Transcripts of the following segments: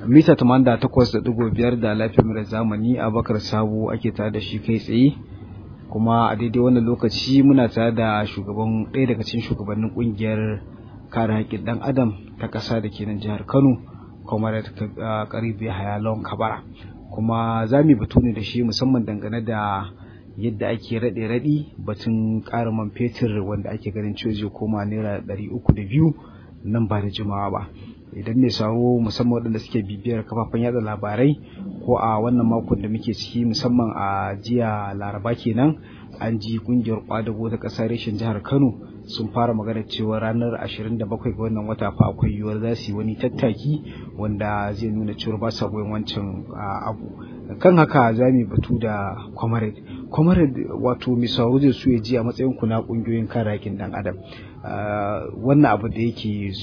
mita tamanda takwas da ɗigo biyar da lafiyar mara zamani abakar sabo ake tare da shi kai tsaye kuma a daidai wannan lokaci muna tare da shugaban ɗaya daga cikin shugabannin ƙungiyar kare haƙƙin ɗan adam ta ƙasa da ke nan jihar kano comrade karibi hayalon kabara kuma za mu batu ne da shi musamman dangane da yadda ake raɗe raɗi batun ƙara man fetur wanda ake ganin cewa zai koma naira ɗari uku da biyu nan ba da jimawa ba idan mai sauro musamman waɗanda suke bibiyar kafafen yada labarai ko a wannan makon da muke ciki musamman a jiya laraba kenan an ji kungiyar kwadago ta ƙasar reshen jihar kano sun fara magana cewa ranar 27 ga wannan wata fa akwai yiwuwar za su yi wani tattaki wanda zai nuna cewa ba sa goyon wancan abu kan haka za mu batu da comrade comrade wato misawo zai so ya ji a matsayin ku na kungiyoyin kare haƙƙin dan adam wannan abu da yake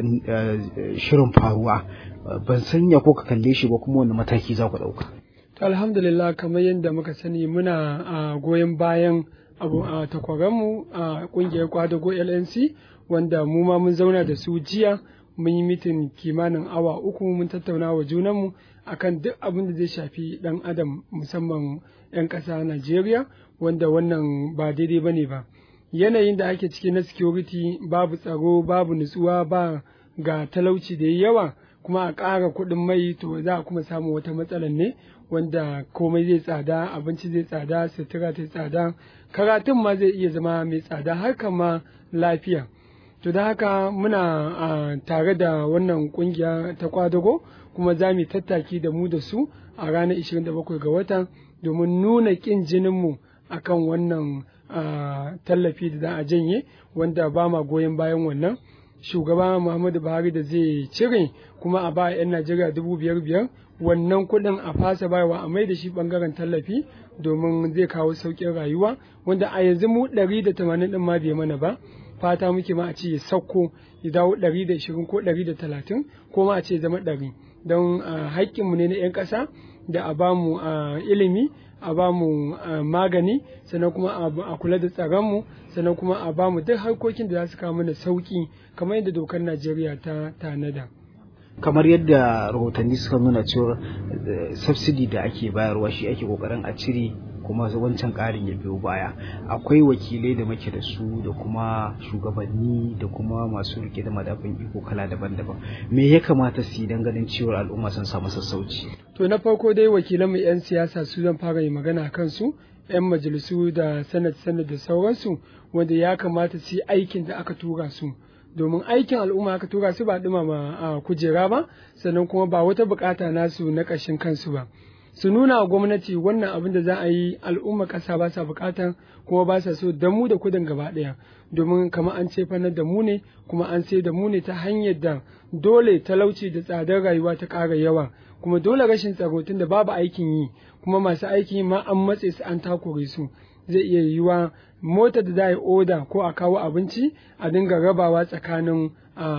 shirin faruwa ban sanya ko ka kalle shi ba kuma wani mataki za ku ɗauka. To alhamdulillah kamar yadda muka sani muna a goyon bayan abu a takwaranmu a ƙungiyar kwadago LNC wanda mu ma mun zauna da su jiya mun yi mitin kimanin awa uku mun tattauna wa junanmu akan duk abin da zai shafi ɗan adam musamman 'yan ƙasa Najeriya wanda wannan ba daidai ba ne ba. Yanayin da ake ciki na security babu tsaro babu nutsuwa ba ga talauci da yawa kuma a ƙara kuɗin mai to za a kuma samu wata matsalar ne wanda komai zai tsada abinci zai tsada sutura ta tsada karatun ma zai iya zama mai tsada harkar ma lafiya to da haka muna tare da wannan kungiya ta kwadago kuma za mu tattaki da mu da su a ranar 27 ga watan domin nuna ƙin jininmu akan wannan tallafi da za a janye wanda ba ma goyon bayan wannan shugaba Muhammadu Buhari da zai cire kuma a ba 'yan Najeriya dubu biyar biyar wannan kuɗin a fasa bayarwa a mai da shi ɓangaren tallafi domin zai kawo sauƙin rayuwa wanda a yanzu mu ɗari da tamanin ɗin ma bai mana ba fata muke ma a ce ya sauko ya dawo ɗari da ishirin ko ɗari da talatin ko ma a ce zama ɗari don haƙƙinmu ne na 'yan ƙasa da a bamu ilimi a ba mu magani sannan kuma a kula da tsaronmu sannan kuma a ba mu duk harkokin da za su kawo mana sauki kamar yadda dokar najeriya ta tanada kamar yadda rahotanni suka nuna cewa subsidy da ake bayarwa shi ake kokarin a cire kuma wancan ƙarin ya biyo baya akwai wakilai da muke da su da kuma shugabanni da kuma masu rike da madafin iko kala daban-daban me ya kamata su yi don ganin cewa al'umma sun samu sassauci to na farko dai wakilan mu 'yan siyasa su zan fara yi magana kan su 'yan majalisu da sanat sanat da sauransu wanda ya kamata su yi aikin da aka tura su domin aikin al'umma aka tura su ba dumama a kujera ba sannan kuma ba wata bukata nasu na ƙashin kansu ba su nuna wa gwamnati wannan abin da za a yi al'umma ƙasa ba sa bukatan kuma ba sa so da mu da kudin gaba ɗaya domin kamar an ce fanar da mu ne kuma an sai da mu ne ta hanyar da dole talauci da tsadar rayuwa ta ƙara yawa kuma dole rashin tsaro tun da babu aikin yi kuma masu aikin yi ma an matse su an takure su zai iya yiwuwa motar da za a yi oda ko a kawo abinci a dinga rabawa tsakanin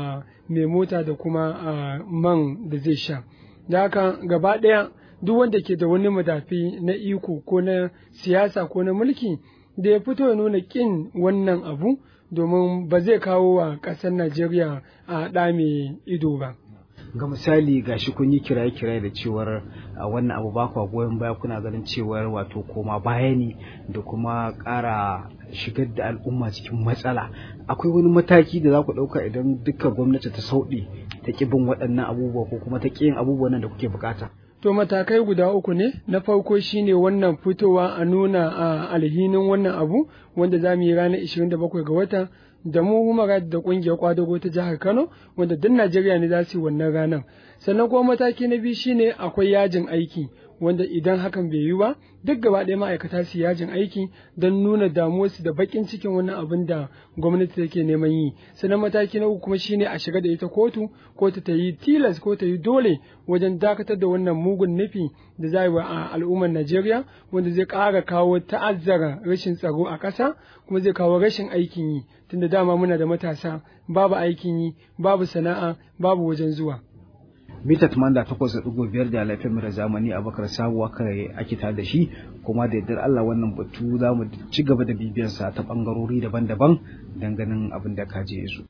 mai mota da kuma man da zai sha da haka gaba ɗaya duk wanda ke da wani madafi na iko ko na siyasa ko na mulki da ya fito ya nuna ƙin wannan abu domin ba zai kawo wa ƙasar Najeriya a ɗa mai ido ba. ga misali gashi kun yi kiraye-kiraye da cewar wannan abu ba kwa goyon baya kuna ganin cewar wato koma baya ne da kuma ƙara shigar da al'umma cikin matsala akwai wani mataki da za ku ɗauka idan dukkan gwamnati ta sauɗe ta ƙi bin waɗannan abubuwa ko kuma ta ƙi yin abubuwan da kuke bukata To matakai guda uku ne, na farko shine wannan fitowa a nuna a alhinin wannan abu wanda za mu yi ranar 27 ga wata da mu humara da kungiyar kwadago ta jihar Kano wanda duk Najeriya ne za su yi wannan ranar. Sannan kuma mataki na biyu shine akwai yajin aiki wanda idan hakan bai yi ba duk gaba ɗaya ma'aikata su yajin aiki don nuna damuwarsu da baƙin cikin wannan abin da gwamnati take neman yi sannan mataki na uku kuma shine a shiga da ita kotu kotu ta yi tilas ko ta yi dole wajen dakatar da wannan mugun nufi da za yi wa al'ummar Najeriya wanda zai ƙara kawo ta'azzara rashin tsaro a ƙasa kuma zai kawo rashin aikin yi tunda dama muna da matasa babu aikin yi babu sana'a babu wajen zuwa mita tumanda takwas da ɗigo biyar da lafiyar mara zamani a bakar sabuwa kare ake tare da shi kuma da yardar Allah wannan batu za mu ci gaba da bibiyarsa ta ɓangarori daban-daban don ganin abin da ka je su.